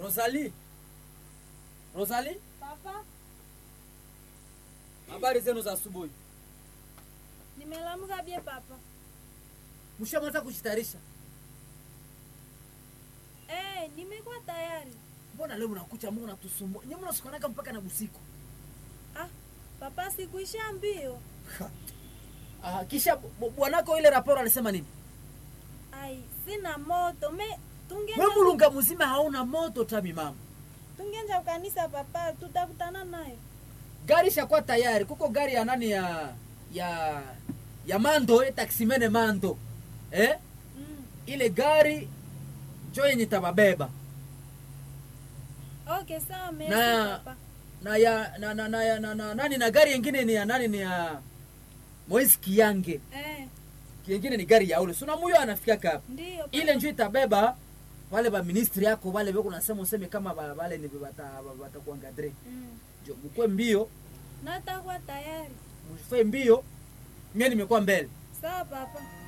Rosalie. Rosalie, Papa, habari zenu za asubuhi. nimelamuka bie papa. Mshamaliza kujitayarisha? Eh, nimekuwa tayari. Mbona leo mnakucha Mungu natusumbua? Nyinyi mnasukanaka mpaka na busiku. Ah, papa sikuisha mbio. Ah, kisha bu- bwanako ile raporo alisema nini? Ai, sina moto. Me tungenja Wewe mulunga mzima hauna moto tami mama. tungenja kanisa papa, tutakutana nayo. Gari shakuwa tayari. Kuko gari ya nani ya ya ya Mando, eh, taksimene Mando. Eh? Mm. Ile gari jo yenye tababeba. Okay, sawa merci Na- papa. Na ya na na, na, ya, na, na nani na gari yengine ni ya nani ni ya Moise Kiyange. Eh, Yengine ni gari ya ule. Suna muyo anafika hapa. ndio. papa. ile njo itabeba wale ba ministri yako wale beko nasema useme kama ba- wale ni bata bata kuangadre Mm. jo mkwe mbio Natakuwa tayari. mfanye mbio mimi nimekuwa mbele Sawa papa.